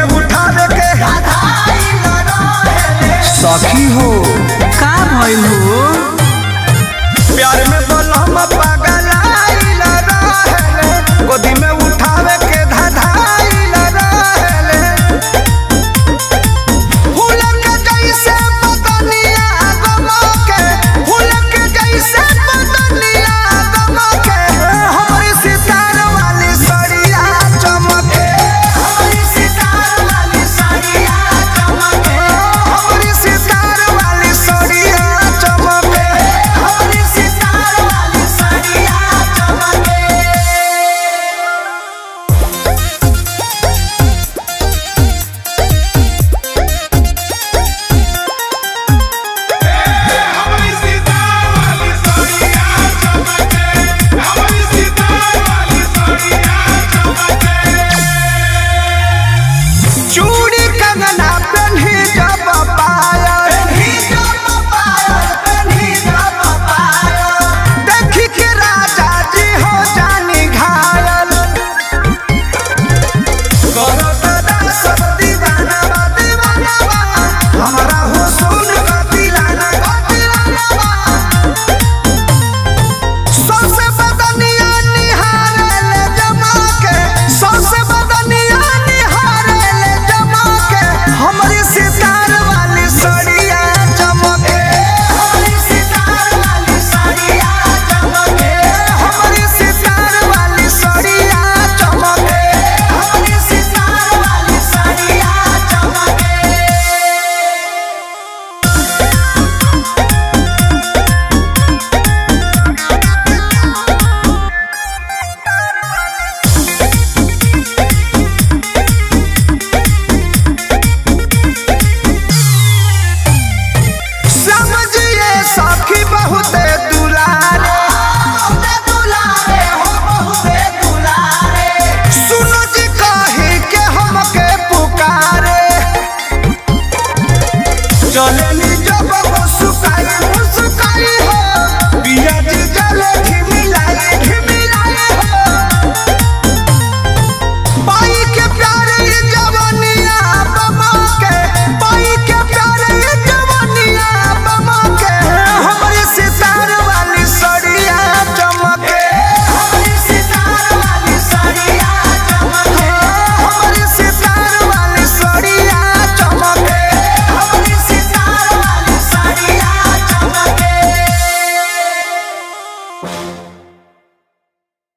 उठावे के सखी हो का भइल हो प्यार में बोलम पागल आइल रहेले गोदी में उठावे के धधाइल रहेले फूल के जैसे बदनिया गमके फूल के जैसे बदनिया गमके हमारी सितार वाली सड़िया चमके हमारी सितार वाली सड़िया चमके हमारी सितार वाली सड़िया चमके हमारी सितार वाली सड़िया चमके हमारी सीता वाली सोनिया चमके हमारी सीता वाली सोनिया चमके चूड़ी कंगना पेन्ही जब पायल पेन्ही जब पायल पेन्ही जब पायल देखी के राजा जी हो जानी घायल करो दादा सब दीवाना बा दीवाना बा हमरा हो सुन का दिलाना का दिलाना बा सौसे बदनिया निहारेले जमा के सौसे बदनिया निहारेले जमा के हमारी सितार वाली सड़िया चमके हमारी सितार वाली सड़िया चमके हमारी सितार वाली सड़िया चमके हमारी सितार वाली सड़िया चमके समझिए सखी बहुते दुलारे सुनो जी कही के हमके पुकारे चले